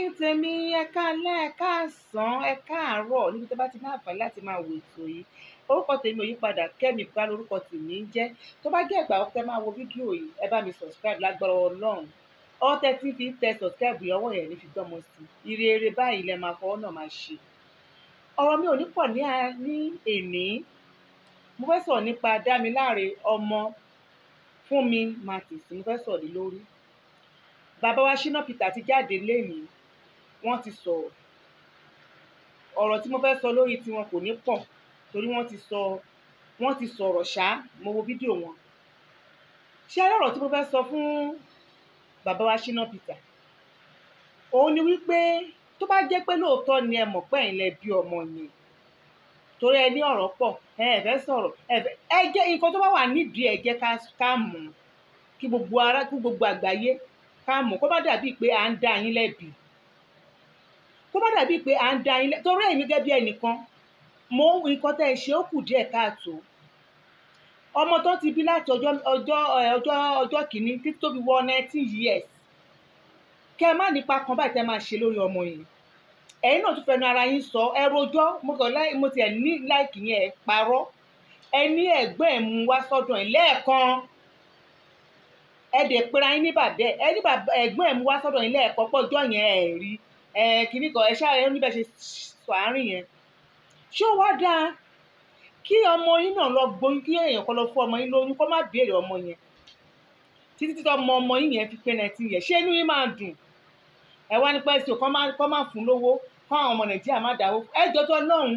ẹ̀yin tèmi ẹ káalẹ́ ẹ káàsán ẹ káàárọ̀ níbi tó bá ti ní àǹfààní láti máa wò ètò yìí orúkọ tèmi ò yí padà kẹ́mi bá lórúkọ tèmi ń jẹ́ tó bá jẹ́ ìgbà ọ̀tẹ́ máa wo fídíò yìí ẹ bá mi subscribe lágbára ọlọ́run ọ̀tẹ́ tí fi ń tẹ subscribe yìí ọwọ́ yẹn ní fi gbọ́mọ sí i ire eré báyìí lẹ máa fọwọ́ náà máa ṣe ọ̀rọ̀ mi ò ní pọ̀ ní ní èní mo fẹ́ sọ̀rọ̀ nípa dámiláre ọmọ fún mi Martins mo fẹ́ sọ̀rọ̀ lé lórí bàbá wa Shina Peter ti jáde lẹ́yìn wọ́n ti sọ̀rọ̀ ọ̀rọ̀ tí mo fẹ́ sọ lórí tiwọn kò ní pọ̀ torí wọ́n ti sọ wọ́n ti sọ̀rọ̀ ṣá mo wo fídíò wọn ṣé ọ̀rọ̀ tí mo fẹ́ sọ fún bàbá wa Shina Peter òun ni wípé tó bá jẹ́ pé lóòótọ́ ni ẹ mọ̀ pé ẹ̀yin lẹ bí ọmọ yẹn torí ẹ ní ọ̀rọ̀ pọ̀ ẹ ẹ fẹ́ sọ̀rọ̀ ẹ fẹ́ ẹ jẹ́ nǹkan tó bá wà nídìí ẹ jẹ́ ká mọ̀ kí gbogbo ara kí gbogbo àgbáyé ká mọ̀ kó má dàbíi pé à ń dá yín lẹ́bi kó má dàbíi pé à ń dá yín lẹ́bi torí èmi gẹ́gẹ́ bí ẹnìkan mo nǹkan tẹ́ ẹ ṣe ó kù díẹ̀ káàtó ọmọ tó ti bí láti ọjọ́ ọjọ́ ọjọ́ ọjọ́ kìíní títí tó fi wọ nineteen years kẹ́ ẹ má nípa kan báyìí tẹ́ máa ṣe lórí ọmọ yẹn ẹ̀yin náà tún fẹnu ara yín sọ ẹ rojọ́ mo kàn láì mo tiẹ̀ ní láìkì yẹn ẹ parọ́ ẹ ní ẹ̀gbọ́n ẹ̀ mú wá sọ́dọ̀ ẹ̀ lẹ́ẹ̀kan ẹ dẹ̀ pera yín ní bàbẹ́ ẹ ní ẹ̀gbọ́n ẹ̀ mú wá sọ́dọ̀ yín lẹ́ẹ̀kan pọ́jọ́ yẹn ẹ̀ rí ẹ kìíní kan ẹ ṣáà ẹ níbẹ̀ ṣe sọ àárín yẹn ṣé ó wá dáa kí ọmọ yín náà lọ gbóyún kí èèyàn kan lọ fún ọmọ yín lóyún kó má béèrè ọmọ yẹn títí tí ọmọ ọmọ yín yẹn fi pé nineteen yẹn ṣé inú yín máa dùn ẹ wá nípa ẹsẹ kọ́ máa kọ́ máa fún lówó kọ́ àwọn ọmọ nàìjíríà má dáwó ẹ jọjọ lọ́hùn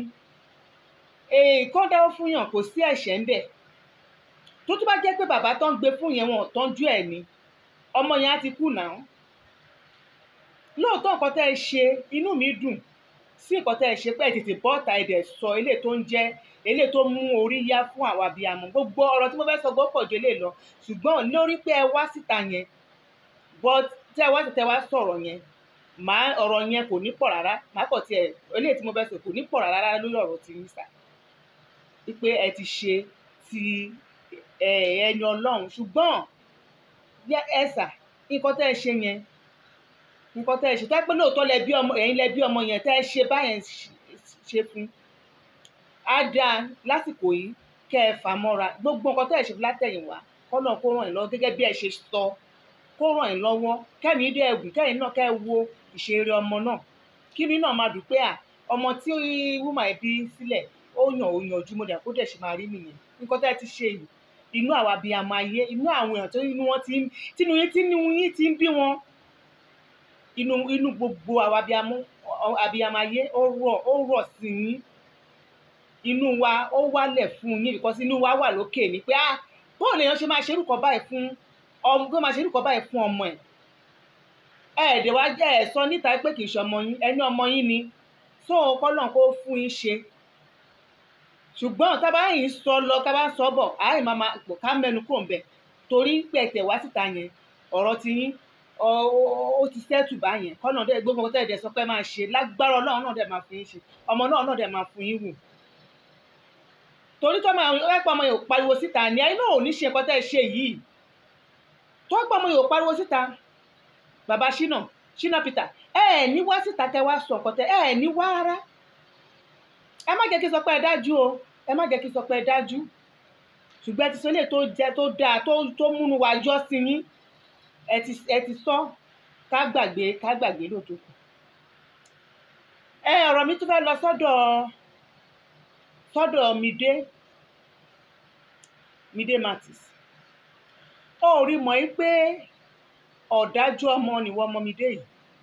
èè kọ́ dáwó fún yàn kò sí ẹ̀ṣẹ̀ ń bẹ̀ tó tún bá jẹ́ pé bàbá tó ń gbé fún yẹn wọn ò tọ́jú ẹ̀ ni ọmọ yẹn á ti kú náà lóòótọ́ nǹkan tẹ́ ẹ ṣe inú mi dùn sí nǹkan tẹ́ ẹ ṣe pé ẹ tètè bọ́ta ẹ̀ dẹ̀ sọ eléyìí tó ń jẹ́ eléyìí tó mú orí yá fún àwa abiyamọ gbogbo ọ̀rọ̀ tí mo fẹ́ sọ gbọ́pọ̀ jù eléyìí lọ ṣùgbọ́n lórí pé ẹ wá síta yẹn but tẹ́ ẹ wá tẹ́ ẹ wá sọ̀rọ̀ yẹn màá ọ̀rọ̀ yẹn kò ní pọ̀ rárá màá kọ̀ tiẹ̀ eléyìí tí mo fẹ́ sọ kò ní pọ̀ rárá lórí ọ̀rọ̀ tí ń sà wípé ẹ ti ṣe ti ẹni ọlọ́run ṣùgbọ́n ẹ sà nǹkan tẹ́ ẹ ṣe yẹn nǹkan tẹ́ ẹ ṣe tẹ́ pé lóòótọ́ lẹ bí ọmọ ẹ̀yin lẹ bí ọmọ yẹn tẹ́ ẹ ṣe báyẹn ṣe fún á dáa lásìkò yìí kẹ́ ẹ fà mọ́ra gbogbo nǹkan tẹ́ ẹ ṣe fún látẹ̀yìnwá kọ́nà kó ràn yín lọ́wọ́ gẹ́gẹ́ bí ẹ ṣe sọ kó ràn yín lọ́wọ́ kẹ́mi dé ẹ̀gùn kẹ́yìn náà kẹ́ ẹ wo ìṣeré ọmọ náà kíni náà máa dùn pé à ọmọ tí wúmà ẹ bí sílẹ̀ ó yàn ó yanjú mo dẹ̀ kó dẹ̀ ṣe máa rí nìyẹn nǹkan tẹ́ ẹ ti ṣe yìí inú àwa abiyamọ ayé inú àwọn èèyàn tó inú wọn ti ń tínú yín tínú yín ti ń bí wọn inú inú gbogbo àwa abiyamọ abiyamọ ayé ó rọ̀ ó rọ̀ sí yín inú wa ó wálẹ̀ fún yín because inú wa wà lókè ní pé ah bóun lèèyàn ṣe máa ṣerúkọ báyìí fún ọmọ tó máa ṣerúkọ báyìí fún ọmọ ẹ̀ ẹ̀ẹ́dẹ̀ wá jẹ́ ẹ̀ sọ níta pé kì í ṣe ọmọ yín ẹni ọmọ yín ni so kọ́lọ̀ kó fún yín ṣe ṣùgbọ́n tábà yìí sọ lọ tábà sọ bọ̀ àárín máa máa pò ká mẹ́nu kúrò ńbẹ̀ torí pẹ̀tẹ̀ wá síta yẹn ọ̀rọ̀ ti yín ó ti sẹ́tù bá yẹn kọ́nà dẹ́ gbogbo ọkọ̀ tẹ̀dẹ̀ sọ pé máa ṣe lágbára ọlọ́run náà dẹ̀ máa fún yín ṣe ọmọ náà náà dẹ̀ máa fún yín wù torí tọ́mọ ẹ̀pọ̀ ọmọ yóò pariwo síta ni ẹ̀yin náà ò ní ṣe nǹkan tẹ́ ẹ ṣe yìí tó ẹ̀pọ̀ ọmọ yóò pariwo síta bàbá Shina Shina Peter ẹ ẹ ní wá síta tẹ wá sọ ọkọ tẹ ẹ ẹ ní wá rárá ẹ má jẹ́ kí n sọ pé ẹ dájú o ẹ má jẹ́ kí n sọ pé ẹ dájú ṣùgbọ́n ẹ ti sọ ilé tó jẹ tó dáa tó tó múnú wa yọ sí yín ẹ ti ẹ ti sọ ká gbàgbé ká gbàgbé lóòótọ́ kù ẹ ọ̀rọ̀ mi tún fẹ́ lọ sọ́dọ̀ sọ́dọ̀ Mide Mide Martins ó rí mọ̀ yí pé ọ̀dájú ọmọ nìwọ ọmọ Mide yìí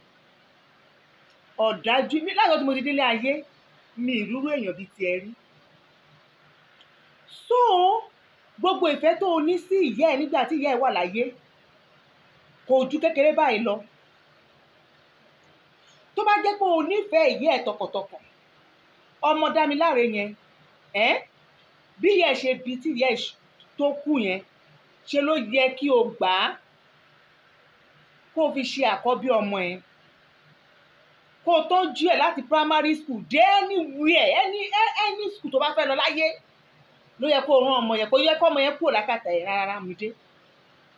ọ̀dájú láyọ̀ tí mo ti délé ayé mi ìrúrú èèyàn bíi tiẹ̀ rí so gbogbo ìfẹ́ tó o ní sí ìyá ẹ̀ nígbà tí ìyá ẹ̀ wà láyé kò ju kékeré báyìí lọ tó bá jẹ́ pé o nífẹ̀ẹ́ ìyá ẹ̀ tọkàntọkàn ọmọ Dámiláre yẹn ẹ́ bí ìyá ẹ̀ ṣe bí tí ìyá ẹ̀ tó kú yẹn ṣe ló yẹ kí o gbà á kó o fi ṣe àkọ́bí ọmọ ẹ̀ kó o tọ́jú ẹ̀ láti primary school dé anywhere any any school tó bá fẹ́ lọ láyé ló yẹ kó o rán ọmọ yẹn kó yẹ kó ọmọ yẹn kúrò lákàtà ẹ̀ rárá mi dé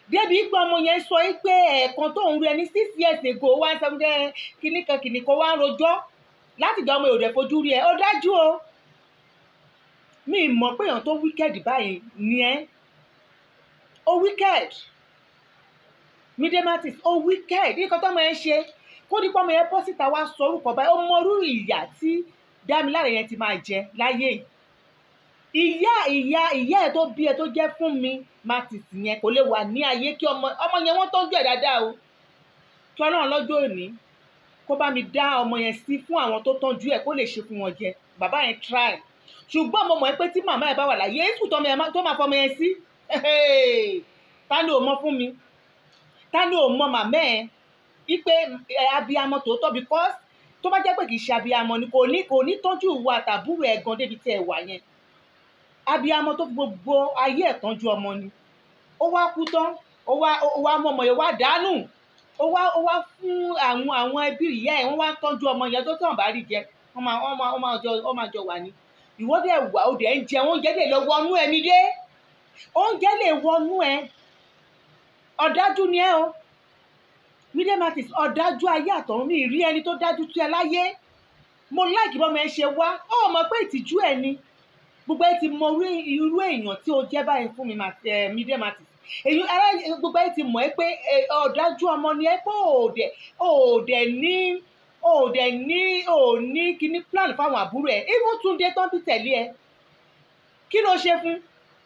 débi pé ọmọ yẹn sọ pé ẹ̀ẹ̀kan tó ń rí ẹni six years ago wá ń sọ pé kíní kan kíní kan wá ń rojọ́ láti gba ọmọ òde fojú rí ẹ ó dájú o mi mọ̀ pé èèyàn tó wicked báyìí ni ẹ́ ó wicked midematis ó wicked nǹkan tó ọmọ yẹn ṣe kó dípọ́ ọmọ yẹn bọ́ síta wá sọ orúkọ báyìí ó mọrú ìyà tí Dámiláre yẹn ti máa jẹ láyé yìí ìyá ìyá ìyá ẹ tó bí ẹ tó jẹ́ fún mi matis yẹn kò lè wà ní ayé kí ọmọ ọmọ yẹn wọ́n tọ́jú ẹ̀ dáadáa o kí Ọlọ́run lọ́jọ́ òní kó bá mi dá ọmọ yẹn sí fún àwọn tó tọ́jú ẹ̀ kó lè ṣe fún wọn jẹ bàbá yẹn try ṣùgbọ́n mo mọ̀ pé tí màmá ẹ̀ bá wà láyé èsù tó máa fọmọ yẹn sí ta ni ò mọ fún mi ta ni ò mọ màmá ẹ̀ ipe abiyamọ tòótọ́ because tó bá jẹ́ pé kì í ṣe abiyamọ ni kò ní kò ní tọ́jú ìwà àtàbúrò ẹ̀ gan débi tí ẹ wà yẹn abiyamọ tó fi gbogbo ayé ẹ̀ tọ́jú ọmọ ni ó wá kú tán ó wá ó wá mú ọmọ yẹn wá dànù ó wá ó wá fún àwọn àwọn ẹbí ìyá ẹ̀ wọ́n wá tọ́jú ọmọ yẹn tó tàn bá rí jẹ wọ́n máa wọ́n máa wọ́n máa jọ wọ́n máa jọ wà ní ìwọ́dẹ̀ wà ó dẹ̀ ń jẹ oúnjẹ lè lọ wọnú ẹ mi dé oúnjẹ lè wọnú ẹ ọ̀dájú ni ẹ o midematis ọ̀dájú ayé àtọ̀run mi rí ẹni tó dájú tó ẹ láyé mo láìkí bọ́mọ ẹ ṣe wá ó mọ̀ pé ìtìjú ẹ ni gbogbo ẹ ti mọ irú èèyàn tí o jẹ́ báyìí fún mi midematis èyí ara gbogbo ẹ ti mọ̀ ẹ́ pé ọ̀dájú ọmọ ni ẹ pé òòdẹ òòdẹ ní òòdẹ ní òní kíní plan fáwọn àbúrò ẹ even Túndé tán bí tẹ̀lé ẹ kí ló ṣe fún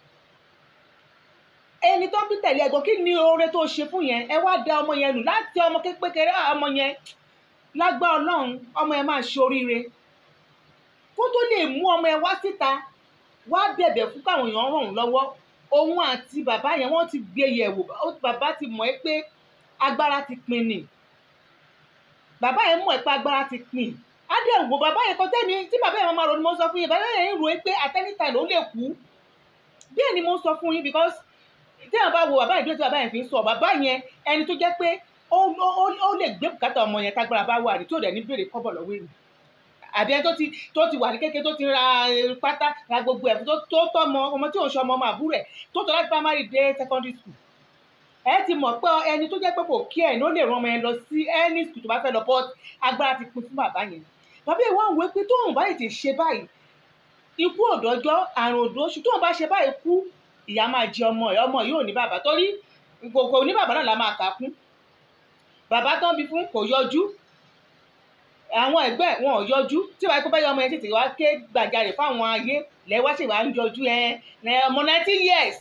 ẹni tó bí tẹ̀lé ẹ̀gbọ́n kí ni oore tó ṣe fún yẹn ẹ wá da ọmọ yẹn nù láti ọmọ kékeré ọmọ yẹn lágbá ọlọ́run ọmọ yẹn máa ṣe oríire kó tó lè mú ọmọ yẹn wá síta wá bẹ̀bẹ̀ fún káwọn èèyàn ràn án lọ́wọ́ òun àti bàbá yẹn wọ́n ti gbé yẹ̀wò bàbá ti mọ̀ ẹ́ pé agbára ti pin ni bàbá yẹn mọ̀ ẹ́ pé agbára ti pin adéhùn bàbá yẹn kọjá mi tí bàbá yẹn máa ronú mo sọ fún yín bàbá yẹn ń ro pé at any time ló lè kú bẹ́ẹ̀ ni mo sọ fún yín because tí àwọn bá wo bàbá ìdúró tí bàbá yẹn fi ń sọ bàbá yẹn ẹni tó jẹ́ pé ó lè gbé bùkátà ọmọ yẹn tágbára bá wà ní tí ò dẹ̀ ní béèrè kọ́bọ̀ lọ́wọ́ èèyàn àbí ẹni tó ti tó ti wà ní kékeré tó ti ra pátá ra gbogbo ẹ̀ tó tó tọ́mọ ọmọ tí ò ń ṣe ọmọ ọmọ àbúrò ẹ̀ tó tọ́ láti primary dé secondary school ẹ ti mọ̀ pé ẹni tó jẹ́ pé kò kí ẹ̀ ló lè rán ọmọ yẹn lọ sí any school tó bá fẹ́ lọ but agbára ti pin fún bàbá yẹn bàbá yẹn wá ń wé pé tóun bá tètè ṣe báyìí ikú òdòjọ́ àrùn òdòṣù tóun bá ṣe báyìí kú ìyá máa jẹ ọmọ ẹ ọmọ yìí ò ní bàbá torí kò ní bàbá náà la máa kà kún bàbá tán bí fún kò yọjú àwọn ẹgbẹ́ wọn ò yọjú tí wàá kó bá yọ ọmọ yẹn tètè wá ké gbàjarè fáwọn ayé lẹ́wọ́ sì wá ń yọjú ẹ ẹ ọmọ nineteen years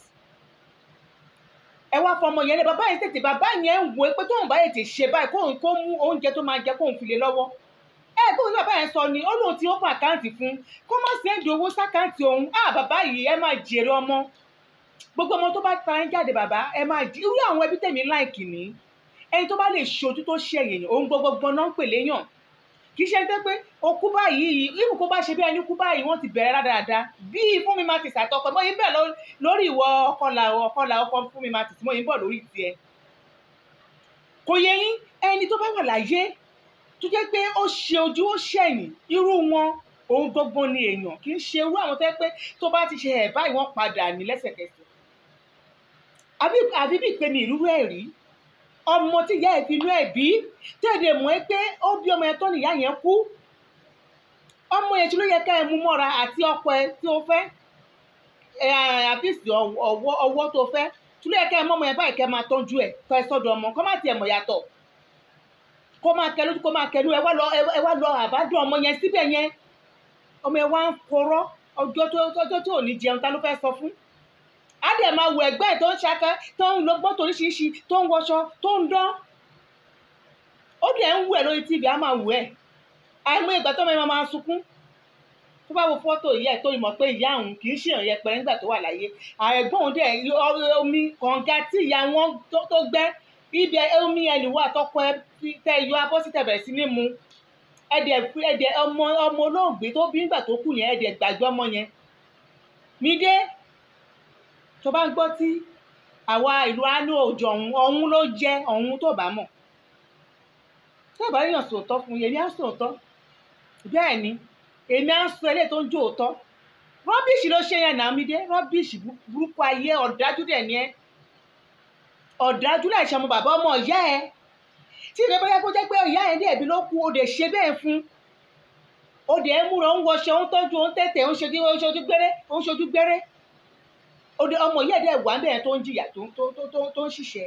ẹ wá fọmọ yẹn lé bàbá yẹn tètè bàbá yẹn ń wo pé tóun bá yẹn ti ṣe báyìí kóun kó mú oúnjẹ tó máa jẹ kóun fi lé lọ́wọ́ ẹ gbọ́dọ̀ bàbá yẹn sọ ni ó lóun ti open àkáǹtì fún kó má sẹ́ndì owó sákáǹtì òun á bàbá yìí ẹ máa jèrè ọmọ gbogbo ọmọ tó bá tara ń jáde bàbá ẹ máa jí irú àwọn ẹbí tèmi láìkì ní ẹni tó bá lè ṣojú tó ṣe èèyàn òun gbogbo náà ń pè léyàn kì í ṣe pé pé okú báyìí irú kó bá ṣe bí ẹni kú báyìí wọ́n ti bẹ̀rẹ̀ rádaràda bí fún mi máa ti ṣàtọkọ mọ́ yín bẹ̀ lórí ìwọ ọkọlà ọkọlà ọkọ fún mi máa ti mọ́ yín bọ̀ lórí tiẹ̀ kò yẹ yín ẹni tó bá wà láyé tó jẹ́ pé ó ṣe ojú ó ṣẹ̀yìn irú wọn òun gbogbo ni èèyàn kì í ṣe irú àwọn tó yẹ pé tó bá ti ṣe ẹ̀ báyìí wọ́n padà ní lẹ́sẹ̀kẹsẹ̀ àbí bí ìpè mi ìrúrú ẹ̀ rí ọmọ tí ìyá ẹ̀ fi inú ẹ̀ bí tẹ̀lé mọ́ ẹ pé ó bí ọmọ yẹn tó nìyá yẹn kú ọmọ yẹn tí ló yẹ ká ẹ mú mọ́ra àti ọkọ ẹ tí ó fẹ́ àfíìsì ọwọ́ tó fẹ́ tí ló yẹ ká ẹ mọ́ ọmọ yẹn báyìí kẹ́ máa tọ́jú ẹ̀ tọ́ ẹ sọ́dọ̀ ọmọ kọ́ má tiẹ̀ mọ̀ yàtọ̀ kó máa kẹ lójú kó máa kẹnu ẹ wá lọ ẹ wá lọ àbádùn ọmọ yẹn síbẹ̀ yẹn ọmọ yẹn wá ń korọ́ ọjọ́ tó tó ò ní jẹun ta ló fẹ́ sọ fún á dẹ̀ máa wọ ẹgbẹ́ tó ń ṣakẹ́ tó ń lo gbọ́tò oríṣiríṣi tó ń wọṣọ tó ń dán ó dẹ̀ ń wù ẹ̀ lórí tv á máa wù ẹ̀ àìmọ̀ ìgbà tó máa máa sunkún tó bá wo fọ́tò ìyá ẹ̀ tó mọ̀ pé ìyá òun kì í ṣèyàn yẹpẹrẹ nígbà tó wà láyé àẹ̀gbọ́n òun dẹ̀ omi kànga tí ìyá wọn tó gbẹ́ ibi omi ẹni wà tọkọ ẹ tẹ yọ abọ́ sí tẹ̀bẹ̀rẹ̀ sí ní mu ẹ̀dẹ̀ ẹ̀dẹ̀ ọmọ ọmọ olóògbé tó bí nígbà tó kù yẹn ẹ̀dẹ̀ gbàgbé ọmọ yẹn mi dé tó bá ń gbọ́ tí àwa ìlú àánú òjò ọ̀hún ọ̀hún ló jẹ́ ọ̀hún tó bá mọ̀ tó bá yàn sòótọ́ fún yẹn èmi á sòótọ́ bẹ́ẹ̀ ni èmi á sọ eléyìí tó ń jó òótọ́ rọ́bìṣì ló ṣe yẹn náà mi dé rọ́bìṣì burúkú ayé ọ̀dájú dẹ̀ ni ẹ́ ọ̀dájú láì ṣe ọmọ bàbá ọmọ ìyá ẹ tí ìrẹ́ bóyá kó jẹ́ pé ìyá ẹ ní ẹ̀bí ló kú o dẹ̀ ṣe bẹ́ẹ̀ fún o dẹ̀ ń múra ń wọṣọ ń tọ́jú ń tẹ̀tẹ̀ ń ṣojú ń ṣojú gbére ń ṣojú gbére o dẹ̀ ọmọ ìyá ẹ̀ dẹ̀ wà bẹ́ẹ̀ tó ń jìyà tó tó tó tó tó ń ṣiṣẹ́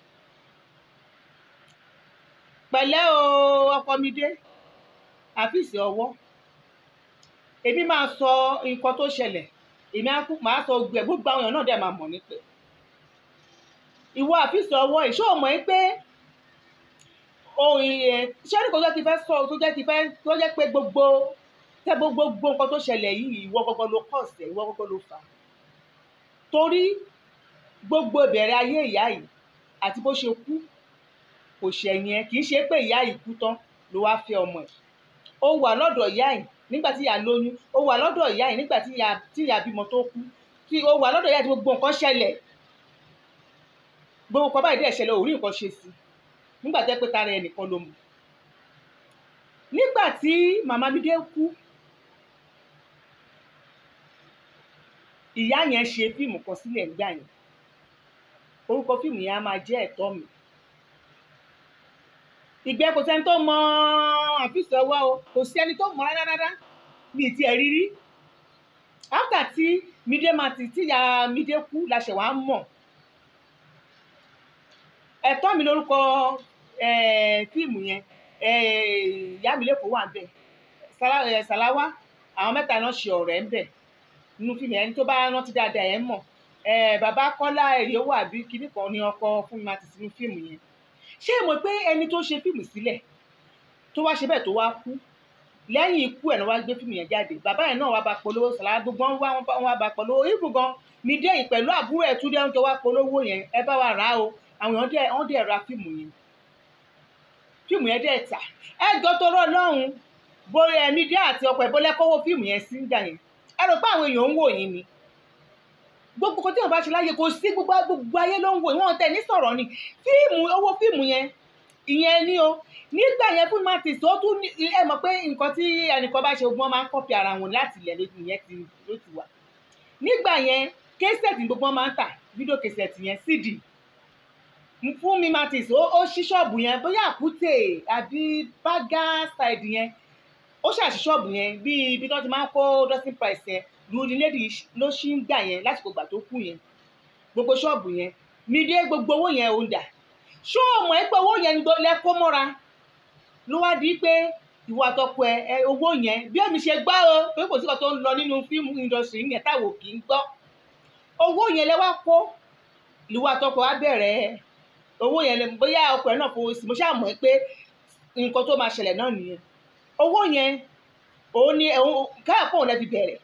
pẹ̀lẹ́ o ọkọ mi dé àfíìsì ọwọ́ èmi máa sọ nǹkan tó ṣẹlẹ̀ èmi á kú màá sọ gbẹ gbogbo àwọn èèyàn náà dẹ̀ máa mọ̀ nípẹ́ ìwọ àfíìsì ọwọ́ ìṣó mọ̀ ẹ́ pé ohun ẹ̀ ṣẹ́ni kò tó ti fẹ́ sọ tó jẹ́ ti fẹ́ tó jẹ́ pé gbogbo tẹ́ gbogbo gbogbo nǹkan tó ṣẹlẹ̀ yìí ìwọ gbogbo ló kọ̀ sẹ̀ ìwọ gbogbo ló fà á torí gbogbo ìbẹ̀rẹ̀ ayé ìyá yìí àti bó ṣe kú kò ṣẹ̀yìn ẹ kì í ṣe pé ìyá yìí kú tán ló wá fẹ́ ọmọ ẹ̀ ó wà lọ́dọ̀ ìyá yìí nígbà tí ìyá lóyún ó wà lọ́dọ̀ ìyá yìí nígbà tí ìyá tí ìyá bímọ tó kú tí ó wà lọ́dọ̀ ìyá tí gbogbo nǹkan ṣẹlẹ̀ gbogbo nǹkan báyìí dẹ̀ ṣẹlẹ̀ ò rí nǹkan ṣe sí nígbà tẹ́ pé tara ẹnìkan ló mú nígbà tí màmá Mídé kú ìyá yẹn ṣe fíìmù kan sílẹ̀ nígbà yẹn orúkọ fíìmù yẹn á máa jẹ́ ẹ̀tọ́ mi ìgbẹ́ kò sẹ́ni tó mọ àfíìsì ọwọ́ o kò sí ẹni tó mọ rárá rárá bíi tiẹ̀ rírí áfítà tí Mídé máa ti tíya Mídé kú la ṣẹ̀ wá mọ̀ ẹ̀tọ́ mi lórúkọ fíìmù yẹn ìyá mi lẹ́kọ̀ọ́ wà bẹ́ẹ̀ Sàláwá àwọn mẹ́ta náà ṣe ọ̀rẹ́ ń bẹ̀ nínú fíìmù yẹn ẹni tó bá rántí dáadáa ẹ̀ mọ̀ bàbá Kọ́lá ẹ̀rí owó àbí kíní kan ní ọkọ fún mi máa ti sínú fíìmù yẹn ṣé ẹ mọ̀ pé ẹni tó ṣe fíìmù sílẹ̀ tó wá ṣe bẹ́ẹ̀ tó wá kú lẹ́yìn ikú ẹ̀ náà wá gbé fíìmù yẹn jáde bàbá yẹn náà wá bá polówó Sàláwá gbogbo wọn wá wọn bá polówó ibù gan Mídé yìí pẹ̀lú àbúrò ẹ̀ Túndé ń jọ wá polówó yẹn ẹ bá wa rà á o àwọn èèyàn dẹ̀ wọ́n dẹ̀ ra fíìmù yẹn fíìmù yẹn dẹ̀ tà ẹ jọ tọrọ lọ́hùn bóyá ẹ Mídé àti ọkọ ẹ̀ bọ́lẹ́ kọ́wọ́ fíìmù yẹn sí ń gbà yẹn ẹ rò pé àwọn èèyàn ń wò yín ni gbogbo kan tí wọn bá ṣe láyé kò sí gbogbo gbogbo ayé ló ń wò wọn tẹ ní sọ̀rọ̀ ni fíìmù owó fíìmù yẹn ìyẹn ni o nígbà yẹn fún martins ó tún ẹ mọ̀ pé nǹkan tí ẹnìkan bá ṣe ogun máa ń kọ́pì ara wọn láti ilẹ̀ lójú yẹn ti ló ti wà nígbà yẹn késẹ̀tì gbogbo máa ń tà fídíò késẹ̀tì yẹn cd fún mi martins ó ṣí ṣọ́ọ̀bù yẹn bóyá àkútè àbí bágá side yẹn ó ṣàṣì ṣọ́ọ̀bù yẹn bíi ibi tí wọ́n ti máa ń kó dustin price yẹn lórí lédi ló ṣì ń gbà yẹn lásìkò gbà tó kù yẹn gbogbo ṣọ́ọ̀bù yẹn Mídé gbogbo owó yẹn ò ń dà ṣó o mọ̀ ẹ́ pé owó yẹn lẹ kó mọ́ra ló wá di pé ìwọ àtọkọ ẹ owó yẹn bí èmi ṣe gbọ́ o pé kò sí kan tó ń lọ nínú fíìmù industry yẹn táwọn kì í gbọ́ owó yẹn lẹ wá kó ìwọ àtọkọ á bẹ̀rẹ̀ owó yẹn lẹ bóyá ọkọ ẹ náà fowó sí mo ṣáà mọ̀ pé nǹkan tó máa ṣẹlẹ̀ náà nìyẹn owó yẹn òun ni káàpọ̀ òun lẹ fi bẹ̀rẹ̀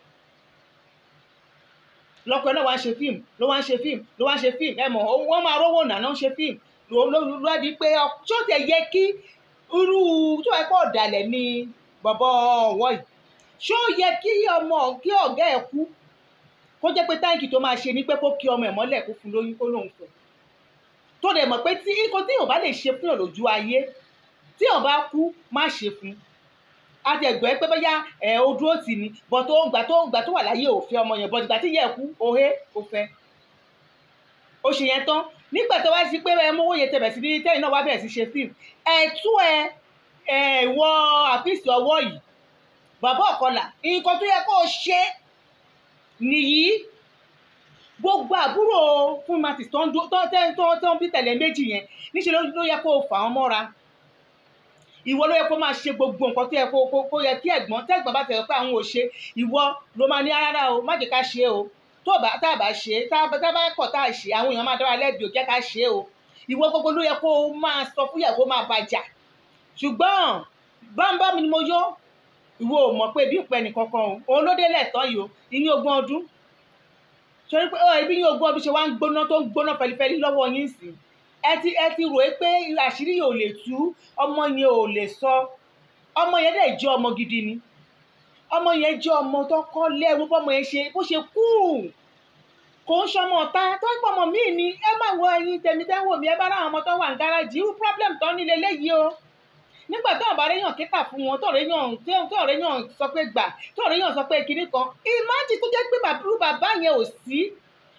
lọkọ náà wá ń ṣe fíìmù ló wá ń ṣe fíìmù ló wá ń ṣe fíìmù ẹ mọ̀ wọ́n máa rówó nàná ń ṣe fíìmù ló di pé ṣó tẹ yẹ kí irú tó ẹ pọ̀ ọ̀dàlẹ̀ ni bọ̀bọ̀ ọ̀wọ́ yìí ṣó yẹ kí ọmọ kí ọ̀gá ẹ̀ kú kó jẹ́ pé táǹkì tó máa ṣe ni pé kó kí ọmọ ẹ̀ mọ́lẹ̀ kó fún lóyún kó lóun fẹ́ tó dẹ̀ mọ̀ pé tí nǹkan tí yóò bá lè ṣe fún yàn lójú ayé tí yàn bá kú má ṣe fún àtẹ̀gbẹ́ pé bóyá ẹ̀ o dúró tì ní bọ̀ tó gbà tó gbà tó wà láyé ò fẹ́ ọmọ yẹn bọ̀ ìgbà tí yẹ kú òhe ò fẹ́ ó ṣe yẹn tán nígbà tó wá sí pé ẹ mówó yẹn tẹ̀bẹ̀ sí ní tẹ́yìn náà wá bẹ̀rẹ̀ sí ṣe fíìmù ẹ̀ tú ẹ ẹ̀ wọ àfíìsì ọwọ́ yìí bàbá ọ̀kọlà nǹkan tó yẹ kó o ṣe nìyí gbogbo àbúrò fún matis tó ń tó ń bí tẹ̀lé méjì yẹn níṣẹ́ ló yẹ kó o fà wọ́n mọ́ra ìwọ ló yẹ kó máa ṣe gbogbo nǹkan tó yẹ kó kó yẹ kí ẹ̀gbọ́n tẹ́gbọ́n bá tẹ̀lé pé àwọn ò ṣe ìwọ ló máa ní rárá o má jẹ́ ká ṣe o tó bá tá a bá ṣe tá a bá kọ̀ tá a ṣe àwọn èèyàn máa dára lẹ́bi ò jẹ́ ká ṣe o ìwọ gbogbo ló yẹ kó o máa sọ fún ìyàwó máa bàjà ṣùgbọ́n bámbá mi ni mo yọ ìwọ ò mọ̀ pé bí ìpẹ́ nìkankan o òun ló délẹ̀ tán yìí o ìní ogún ọdún torí pé ibi ní ogún ọdún ṣe wá ń gbóná tó ń gbóná fẹlifẹli lọ́wọ́ yín sí ẹ ti ẹ ti rò é pé àṣírí yìí ò lè tú ọmọ yẹn ò lè sọ ọmọ yẹn dẹ̀ jẹ́ ọmọ gidi ni ọmọ yẹn jẹ́ ọmọ tó kọ́ lẹ́wọ́ bọ́mọ yẹn ṣe bó ṣe kú kò ń ṣọmọ ọ̀tá tó ń pọ̀mọ̀ míì ni ẹ má wo ẹyin tèmi tẹ́ ń wò mí ẹ bá ráwọn ọmọ tó wà ní gáràjì irú problem tó ní leléyìí o nígbà tó ọ̀bá réyàn kíkà fún wọn tó réyàn tó réyàn sọ pé gbà tó réyàn sọ pé kinní kan ìmájì tó jẹ́ pé bàbúrú bàbá yẹn ò sí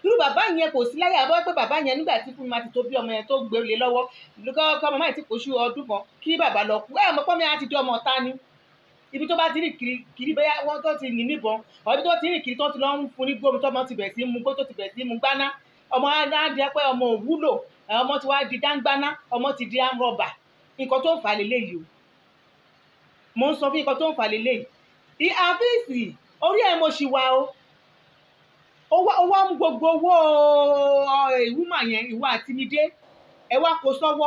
irú bàbá yẹn kò sí láyé àbọ̀ pé bàbá yẹn nígbà tí fún mi máa ti tó bí ọmọ yẹn tó gbé lé lọ́wọ́ kọ́ ọmọ máa ti kóṣù ọdún kan kí bàbá lọ kú ẹ̀ mọ́ pọ́ mi á ti di ọmọ ọ̀tá ni ibi tó bá ti rìn kiri kiri bẹ́yà wọ́n tó ti yìn níbọn ọ̀bí tó ti rìn kiri tó ti lọ ń fún ní gbómi tó ọmọ ti bẹ̀ sí mu gbó tó ti bẹ̀ sí mu gbaná ọmọ á di pé ọmọ òwúlò ọmọ ti wá di dáńgbáná ọmọ ti di amrọ̀bà nǹkan tó ń fà lélẹ́yìí o mo ń sọ fún nǹkan tó ń fà lélẹ́yìí àfíìsì orí ẹ̀ mo ṣì wà o ó wá mú gbogbo owó ìwúmà yẹn ìwà àtinúdé ẹ wá kó sọ́wọ́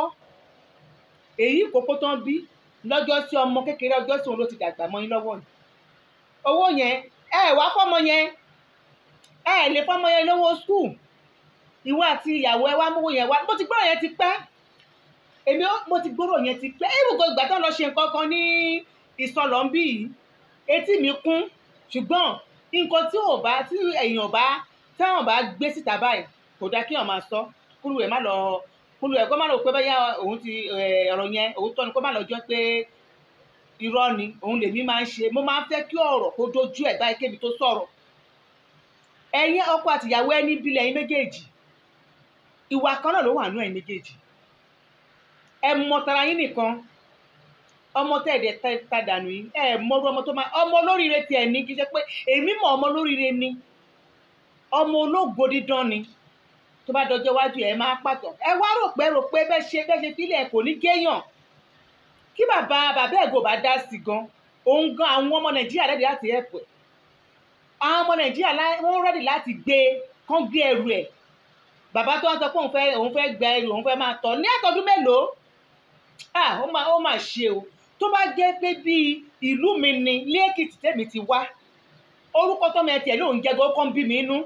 èyí kókó tán bí lọ́jọ́ sí ọmọ kékeré ọjọ́ sí òun ló ti dàgbà mọ́ yín lọ́wọ́ ni owó yẹn ẹ wá fọ́mọ yẹn ẹ lè fọ́mọ yẹn lówó skul ìwọ àti ìyàwó ẹ wá mówó yẹn wá mo ti gbọ́rọ̀ yẹn ti pẹ́ èmi mo ti gbọ́rọ̀ yẹn ti pẹ́ ibùdó ìgbà tó ń lọ ṣe nǹkan kan ní ìsọlọ̀ ń bí yìí etí mi kún ṣùgbọ́n nǹkan tí ò bá tí èèyàn bá táwọn bá gbé síta báyìí kò dáa kí èèyàn máa sọ kúrú ẹ̀ má lọ kúrú ẹ̀ kó má lọ pé báyà òun ti ọ̀rọ̀ yẹn òun tọ́ ni kó má lọ jọ pé irọ́ ni òun lèmi máa ń ṣe mo máa ń fẹ́ kí ọ̀rọ̀ kó dojú ẹ̀ báyìí kébi tó sọ̀rọ̀ ẹ̀yin ọkọ àtìyàwó ẹni bílẹ̀ ẹ̀yin méjèèjì ìwà kan náà ló wà nú ẹ̀yin méjèèjì ẹ mọ tara yín nìkan ọmọ tẹ ẹdẹ ta dànù yìí ẹ mọrú ọmọ tó máa ọmọ olóríire tiẹ̀ ní kí n ṣe pé èmi mọ ọmọ olóríire ni ọmọ ológo dídán ni tó bá dọjọ́ iwájú ẹ máa pàtó ẹ wá rò pé rò pé bẹ́ẹ̀ ṣe bẹ́ẹ̀ ṣe fílẹ̀ kò ní géèyàn kí bàbá bàbá ẹ̀gọ́ bá dá sí gan òun gan àwọn ọmọ nàìjíríà rẹ́dì láti ẹ̀pẹ̀ àwọn ọmọ nàìjíríà wọ́n rẹ́dì láti gbé kán gbé ẹrù ẹ̀ bàbá tó wá sọ pé òun fẹ́ òun fẹ́ gba ẹrù òun fẹ́ máa tọ̀ ní àtọ́dún mélòó ah ó máa ó máa ṣe o tó bá jẹ́ pé bíi ìlú mi ni ní èkìtì tèmi ti wá orúkọ tọ́mọ ẹ tiẹ̀ lóun jẹ́ gan kọ́ ń bí mi inú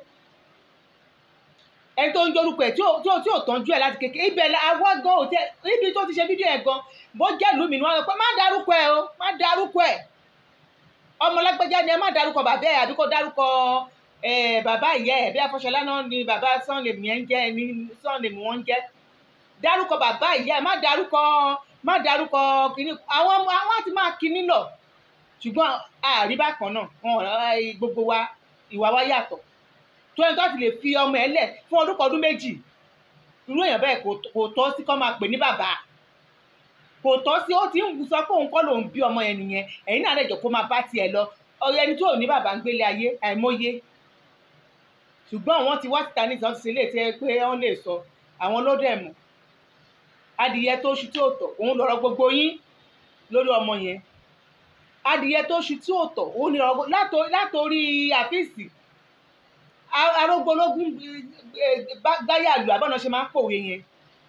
ẹni tó ń jórúkọ ẹ̀ tí ò tí ò tí ò tọ́jú ẹ̀ láti kékeré ibẹ̀ awọ́ gan ò tẹ ibi tó ti ṣe fídíò ẹ̀ gan bó jẹ́ ìlú mi ni wọ́n sọ pé má darúkọ ẹ̀ o má darúkọ ẹ̀ ọmọ lágbájá ni ẹ má darúkọ bàbá ẹ̀ àbí kó darúkọ bàbá ìyá ẹ̀ bí afọṣọlá náà ni bàbá sànlẹ̀mí ẹ̀ ń jẹ́ ẹni sànlẹ̀mí wọ́n ń jẹ́ darúkọ bàbá ìyá ẹ̀ má darúkọ má darúkọ kínní àwọn àwọn àti máa kínní lọ ṣùgbọ́n àrí bákan náà wọn gbogbo wa ìwà wa yàtọ̀ tó ẹni tó ti lè fi ọmọ ẹ lẹ̀ fún ọdún kan ọdún méjì irú èèyàn bẹ́ẹ̀ kò tọ́ sí kọ́ máa pè ní bàbá kò tọ́ sí ó ti ń sọ pé òun kọ́ lòun bí ọmọ yẹn nìyẹn ẹ̀yin náà lẹ́jọ́ kó máa bá tiẹ̀ lọ ọ̀rẹ́ ẹni tó ò ní bàbá ń gbélé ayé àìmọye ṣùgbọ́n àwọn ti wá síta ní ìsọ́sí ilé tí ẹ pé wọ́n lè sọ àwọn ló dẹ̀ mọ̀ adìyẹ tó ṣu tí ò tọ̀ òun lọ́rọ̀ gbogbo yín lórí ọmọ yẹn adìyẹ tó ṣu tí ò tọ̀ òun lọ́rọ̀ látòrí àfíìsì arógbólógún gbáyàlú àbọ̀nà ṣe máa ń pòwe yẹn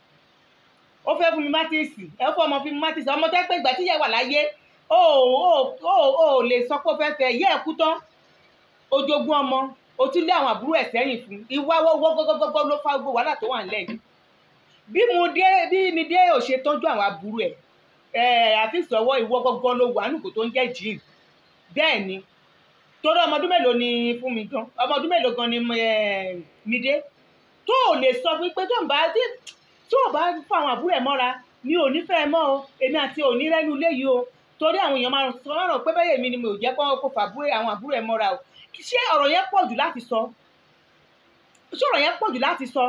ó fẹ́ fún mi mátìsì ẹ fún ọmọ fún mi mátìsì ọmọ tẹ́ pé ìgbà tí ìyá wà láyé ó ó ó ó lè sọ pé ó fẹ́ fẹ́ yẹ́ ẹ̀ kú tán ojogún ọmọ o tún lé àwọn àbúrò ẹ̀ sẹ́yìn fún ìwà wọ́wọ́ gọ́gọ́gọ́ ló fá gbogbo wàhálà tó wà nílẹ̀ yìí bí mo dé bí mi dé ò ṣe tọ́jú àwọn àbúrò ẹ̀ ẹ̀ àfi sọ̀wọ́ ìwọ gọ́gọ́ ló wà nùkó tó ń jẹ́ jean bẹ́ẹ̀ ni torí ọmọ ọdún mélòó ni fún mi gan ọmọ ọdún mélòó gan ni mi dé tó ò lè sọ fún pé tó ń bá tí ò bá fún àwọn àbúrò ẹ̀ mọ́ra mi ò ní fẹ́ mọ́ o èmi àti òní rẹ́nu léyìí o torí àwọn èèyàn máa sọ ọ̀rọ̀ pé bẹ́ẹ̀ mi ni mi ò jẹ́ kó kó fà àwọn àbúrò ẹ̀ mọ́ra o ṣé ọ̀rọ̀ yẹn pọ̀ jù láti sọ ṣé ọ̀rọ̀ yẹn pọ̀ jù láti sọ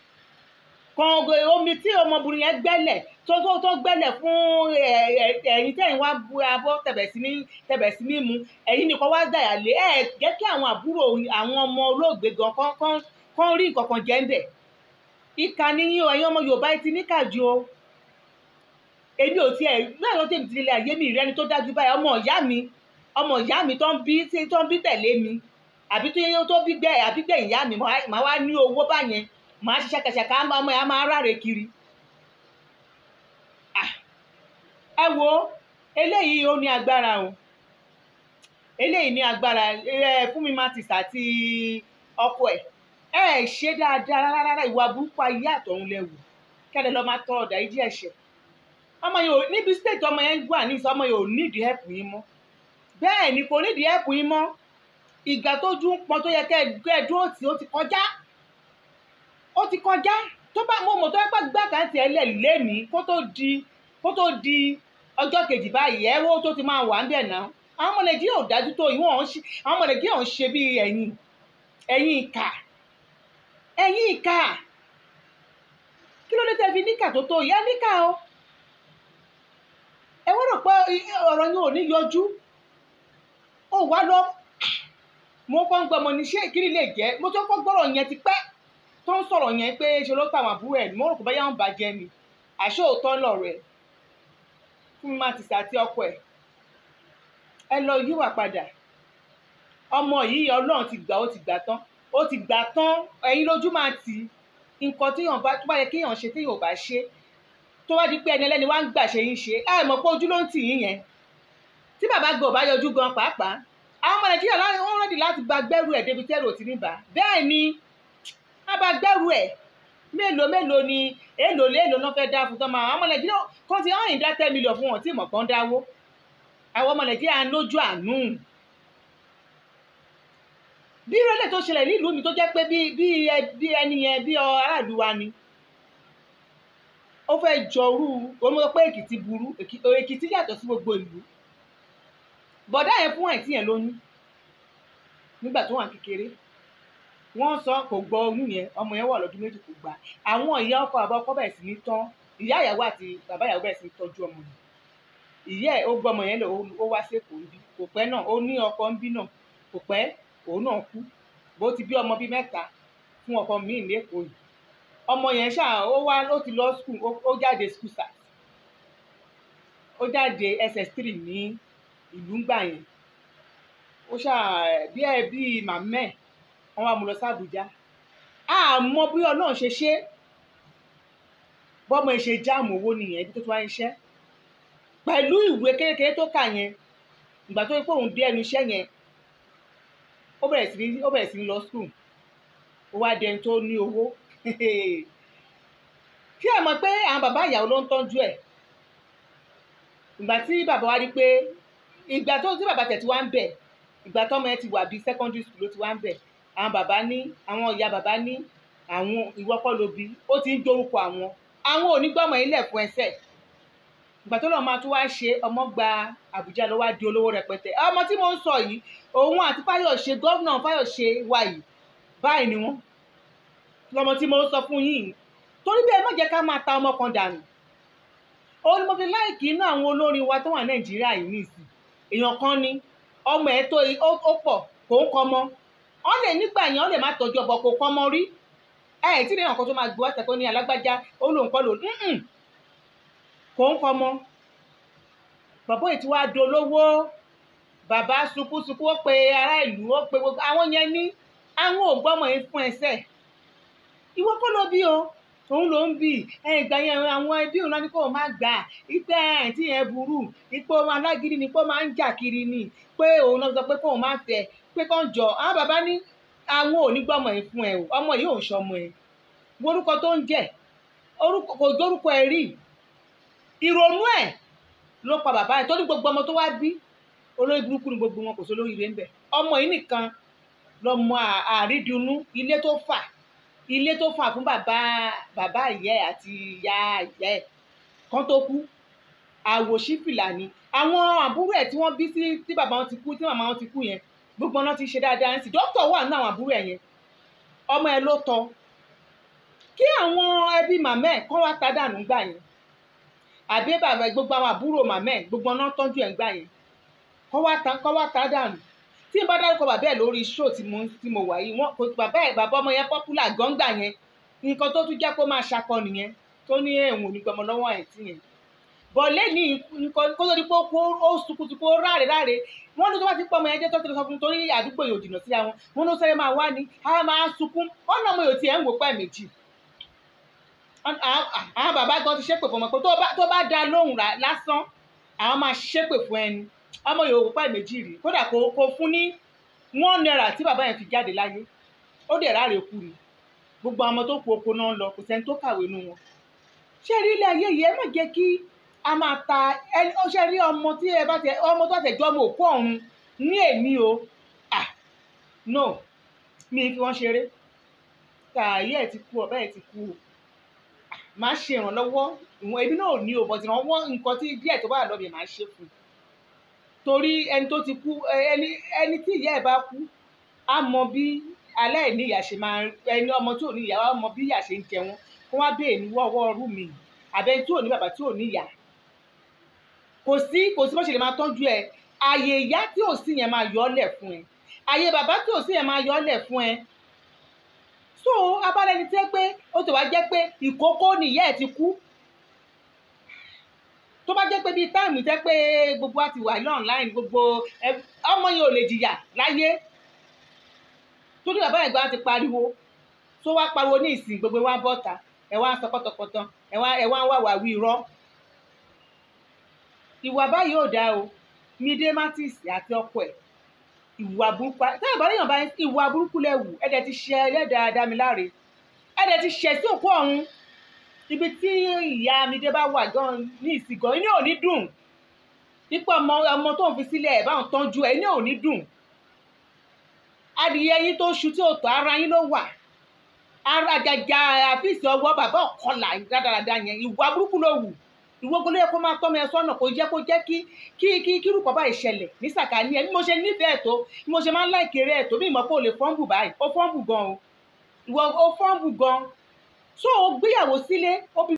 kan omi tí ọmọbìnrin yẹn gbẹ́lẹ̀ tó tó tó gbẹ́lẹ̀ fún ẹ̀yin tẹ̀yin wá bu abọ́ tẹ̀bẹ̀ sí ní tẹ̀bẹ̀ sí ní mu ẹ̀yin nìkan wá dàyà lé ẹ̀ jẹ́ kí àwọn àbúrò àwọn ọmọ olóògbé gan kán kán kán rí nǹkan kan jẹ́ ń bẹ̀ ìkà níyìn o ẹ̀yin ọmọ Yorùbá ti níkà ju o èmi ò tiẹ̀ náà ló tèmi ti lé ayé mi ìrẹ́ni tó dájú báyìí ọmọ ìyá mi ọmọ ìyá mi tó ń bí tó ń bí tẹ̀lé mi àbí tó yẹ tó bí gbẹ àbí gbẹ ìyá mi màá wá ní owó báyẹn màá ṣiṣẹ́ kẹsẹ̀ká ọmọ yẹn máa ráre kiri. ẹ wo eléyìí ó ní agbára o eléyìí ní agbára ẹ fún mi máa ti sàti ọkọ ẹ ẹ ṣe dáadáa rárá ìwà burúkú ayé àtọ̀run lẹ́wù kẹ́lẹ́ lọ́ọ́ máa tọrọ ọ̀dà ìdí ẹ̀ṣẹ̀ ọmọ yẹn ò níbi state ọmọ yẹn ń gbà ní ìsọ ọmọ yẹn ò nídìí help yín mọ́ bẹ́ẹ̀ ni kò nídìí help yín mọ́ ìgbà tó ju ń pọn tó yẹ kẹ́ ẹ dúró tì ó ti kọjá ó ti kọjá tó bá mo mọ̀ tó yẹ pé gbàkáǹtì ẹ lẹ̀ lẹ́mìí kó tó di kó tó di ọjọ́ kejì báyìí ẹ wo tó ti máa wà ń bẹ̀ náà àwọn ọmọ nàìjíríà ò dájú tó ìwọ̀n àwọn ọmọ nàìjíríà ò ń ṣe bí ẹ̀yin ẹ̀yin ìkà ẹ̀yin ìka kí ló dé tẹ́ fi níkà tó tó ìyá níkà o ẹ wọ́n rò pé ọ̀rọ̀ yẹn ò ní yọjú ó wá lọ mo kọ́ ń gbọ́ ọmọ ní ṣé ìkíni lè jẹ́ mo tó kọ́ gbọ́rọ̀ yẹn ti pẹ́ tó ń sọ̀rọ̀ yẹn pé ṣe ló tàwọn àbúrò ẹ̀ mo rò pé báyà ń bàjẹ́ ni àṣé òótọ́ lọ̀rọ̀ ẹ̀ fún mi máa ti sàtí ọkọ ẹ̀ ẹ lọ yíwà padà ọmọ yìí ọlọ́run ti gbà ó ti gbà tán ó ti gbà tán ẹ̀yin lójú máa tì í nǹkan téèyàn bá tó bá yẹ kéèyàn ṣe téèyàn ò bá ṣe tó wá di pé ẹni ẹlẹ́ni wá ń gbà ṣe yín ṣe ẹ mọ̀ pé ojú ló ń tì yín yẹn tí bàbá gbọ́ bá yọjú gan pàápàá àwọn ọmọ nàìjíríà wọ́n rẹ́dì láti bá gbẹ́rù ẹ̀ débi tẹ́rù òtí níbà bẹ́ẹ̀ ni a bá gbẹ́rù ẹ̀ mélòó mélòó ni èèlò léèlò náà fẹ́ dá fún tọ́mọ àwọn ọmọ nàìjíríà kan ti hàn ìdá ten million fún wọn tí ìmọ̀ kan dáwó àwọn ọmọ nàìjíríà ń lójú àánú bí ìrọ̀lẹ́ tó ṣẹlẹ̀ nílùú mi tó jẹ́ pé bí bí bí ẹni yẹn bí aráàlú wa ni ó fẹ́ jọrú ó mọ̀ pé èkìtì burú èkìtì yàtọ̀ sí gbogbo ìlú bọ̀dá yẹn fún àìtí yẹn lóyún nígbà tó wà kékeré wọ́n sọ kò gbọ́ oyún yẹn ọmọ yẹn wà lọ́dún méjì kò gbà àwọn ìyá ọkọ àbọ̀ ọkọ bẹ̀rẹ̀ sí ní tán ìyá ìyàwó àti bàbá ìyàwó bẹ̀rẹ̀ sí ní tọ́jú ọmọ yẹn ìyá ẹ̀ ó gbọ́ ọmọ yẹn lọ ó wá sí èkó níbí kò pẹ́ náà ó ní ọkọ ń bí náà kò pẹ́ òun náà kú bó ti bí ọmọ bíi mẹ́ta fún ọkọ míì lẹ́kọ̀ọ́ yìí ọmọ yẹn ṣáà ó wá ó ti lọ skul ó jáde skul sat ó jáde ss3 ní ìlú ńgbà yẹn ó ṣáà bí ẹ bí màmá ẹ wọn wá mú lọ sí Àbújá àmọ́ bí Ọlọ́run ṣe ṣe bọ́mọ ẹ ṣe jáàmù owó nìyẹn ibi tó ti wá ń ṣẹ́ pẹ̀lú ìwé kékeré tó kà yẹn ìgbà tó yẹ pé òun dé ẹnu iṣẹ́ yẹn ó bẹ̀rẹ̀ sí ní ó bẹ̀rẹ̀ sí ní lọ skul ó wá dẹni tó ní owó kí ẹ mọ̀ pé àwọn bàbá ìyàwó ló ń tọ́jú ẹ̀ ìgbà tí bàbá wa rí pé ìgbà tó tí bàbá tẹ̀ tí wá ń bẹ̀ ìgbà tọ́mọ ẹ ti wà bíi secondary school ló ti wá ń bẹ̀ àwọn bàbá ní àwọn ìyá bàbá ní àwọn ìwọ kọ́ ló bí ó ti ń dorúkọ àwọn àwọn onígbọ́mọ ilẹ̀ fún ẹsẹ̀ ìgbà tó lọ́ọ́ máa tún wá ṣe ọmọ gba Àbújá ló wá di olówó rẹpẹtẹ ọmọ tí mo ń sọ yìí òun àti Fáyọ̀ṣe gómìnà Fáyọ̀ṣe wa yìí báyìí ni wọ́n lọmọ tí mo ń sọ fún yìí torí bẹ́ẹ̀ má jẹ́ ká máa ta ọmọ kan dànù òun ni mo fi láìkì inú àwọn olórin wa tó wà Nàìjíríà yìí nìsín èèyàn kan ni ọmọ ẹ̀ tó ó pọ̀ kò ń kọ́ mọ́ ọ lè nígbà yẹn ọ lè má tọ́jú ọbọ kò kọ́ mọ́ rí ẹ ẹ̀ tí ní ọkọ̀ tó máa gbọ́ ẹ̀sẹ̀ tó ní alágbájá ó lòun kọ́ lòun kò ń kọ́ mọ́ bàbá yìí tí wàá dolówó bàbá sunkúnsunkún ó pe ará ìlú ó pe gbogbo àwọn yẹn ní àwọn ò gbọ́mọ yìí fún ẹsẹ̀ ìwọ kọ́ ló bí o òun ló ń bì ẹ ìgbà yẹn àwọn ẹbí òun náà ní kó o máa gbà ipe ẹ̀ tí yẹn burú ipò alágídí ni pé ó máa ń jà kiri ni pé òun náà sọ pé kó o máa fẹ́ pé kàn jọ àwọn bàbá ní àwọn ò ní gbọ́mọ yìí fún ẹ o ọmọ yìí ò ń ṣọmọ ẹ orúkọ tó ń jẹ kò dórúkọ ẹ rí ìrònú ẹ ló pa bàbá ẹ tó ní gbogbo ọmọ tó wá bí olórí burúkú ni gbogbo wọn kò sí olórí ire ń bẹ ọmọ yìí nìkan lọmọ àrídùnnú ilé tó fà ilé tó fà fún bàbá bàbá ìyá ẹ àti ìyá ìyá ẹ kan tó kú àwòṣífìlà ni àwọn àbúrò ẹ tí wọ́n bí sí tí bàbá wọn ti kú tí màmá wọn ti kú yẹn gbogbo ọ̀nà ti ṣe dáadáa ń sì dókítà wà nínú àwọn àbúrò ẹ yẹn ọmọ ẹ ló tọ́ kí àwọn ẹbí màmá ẹ kọ́ wá ta dànù gbà yẹn àbí bàbá gbogbo àwọn àbúrò màmá ẹ gbogbo ọ̀nà tọ́jú ẹ̀ ń gbà yẹn kọ́ wá ta kọ́ wá ta dànù tí n bá dárúkọ bàbá ẹ lórí show tí mo tí mo wà yìí wọn kò bàbá ẹ bàbá ọmọ yẹn popular gọ́ngbà yẹn nǹkan tó tún jẹ́ kó máa ṣakọ nìyẹn tó ní ẹ̀wọ̀n onígbọmọ lọ́wọ́ ẹ̀ tí yẹn bọ̀lé ní nǹkan kó tó di pé ó sunkúnsunkún ó ráre ráre wọ́n ní tó bá ti pọ̀ ọmọ yẹn jẹ́ tó ti lọ sọ fún un torí àdúgbò yóò jìnnà síra wọn wọn ló sẹ́yìn máa wá ní a máa sunkún wọn náà mo yóò tiẹ̀ ń wò pẹ́ méjì àwọn bàbá gan ti ṣépè fún ọmọ pé tó bá dá lóhùn lásán àwọn máa ṣépè fún ẹni ọmọ yóò wò pẹ́ méjì rí kódà kò fún ní one naira tí bàbá yẹn fi jáde láyé ó dẹ̀ ráre kú ni gbogbo àwọn ọmọ tó kú oko náà lọ kò sẹ́ni tó kàwé nù wọn ṣé rí ilé ayé yìí ẹ má jẹ́ kí a máa ta ẹni ó ṣe rí ọmọ tí ẹ bá tẹ ọmọ tó tẹ jọ ọmọ òkú ọ̀run ní èmi o ah no mi fi wọ́n ṣeré tààyè ẹ̀ ti kú ọ̀bẹ́ ẹ̀ ti kú o máa ṣe ìrànlọ́wọ́ ìwọ̀n ebi náà ò ní o bọ̀ ìrànwọ́ nǹkan tí díẹ̀ tó bá lọ́bẹ̀ máa ṣe fún un torí ẹni tó ti kú ẹni ẹni tí ìyá ẹ̀ bá kú á mọ bí aláìní ìyá ṣe máa ẹni ọmọ tí ò ní ìyá wa mọ bí ìyá ṣe ń jẹun kó wá bèè ní wọ́wọ́ ọrú mi àbẹ tí ò ní bàbá tí ò ní ìyá kò sí kò sí bó ṣe lè máa tọ́jú ẹ ààyè ìyá tí ò sí yẹn máa yọ ọ́ lẹ̀ fún ẹ ààyè bàbá tí ò sí yẹn máa yọ ọ́ lẹ̀ fún ẹ so abálẹ́ni tẹ́ pé ó ti wá jẹ́ pé ìkókó nìyá ẹ̀ ti kú tó bá jẹ́ pé bíi táìmù jẹ́ pé gbogbo àti wà ní online gbogbo ọmọ yẹn ò lè jìyà láyé torí bàbá ẹ̀gbọ́n ti pariwo tó wá pariwo ní ìsìn gbogbo wa bọ́ta ẹ̀ wá ń sọ pọ́tọpọ́tọ ẹ̀ wá ẹ̀ wá ń wà wà wí irọ́ ìwà báyìí ò dáa o Mide Martins àti ọkọ ẹ̀ ìwà burúkú táyà bá léèyàn bá ìwà burúkú lẹ́wù ẹ̀dẹ̀ ti ṣe ẹlẹ́dàá Dámiláre ẹ̀dẹ̀ ti ṣẹ̀ sí òkú ọ̀hún ibi tí ìyá Mide bá wà gan ní ìsìgàn inú ò ní dùn ipò ọmọ ọmọ tó ń fi sílẹ̀ ẹ̀ báwọn tọ́jú ẹ̀ inú ò ní dùn adìyẹ yín tó ṣu tí ò tọ́ ara yín ló wà ara àjàjà àfíìsì ọwọ́ bàbá ọ̀kọlà dáradára yẹn ìwà burúkú ló wù ìwọ́gbọ́n ló yẹ kó máa tọ́ mi ẹ sọ́nà kó jẹ́ kó jẹ́ kí kí kí kírùkọ́ báyìí ṣẹlẹ̀ ní sàkání ẹ bí mo ṣe nífẹ̀ẹ́ tó bí mo ṣe máa ń láìkéré ẹ̀ tó bí ìmọ̀ pé o lè fọ́ǹbù báyìí ó fọ́ǹbù gan o ìwọ ó fọ́ǹbù gan so ó gbéyàwó sílé ó bí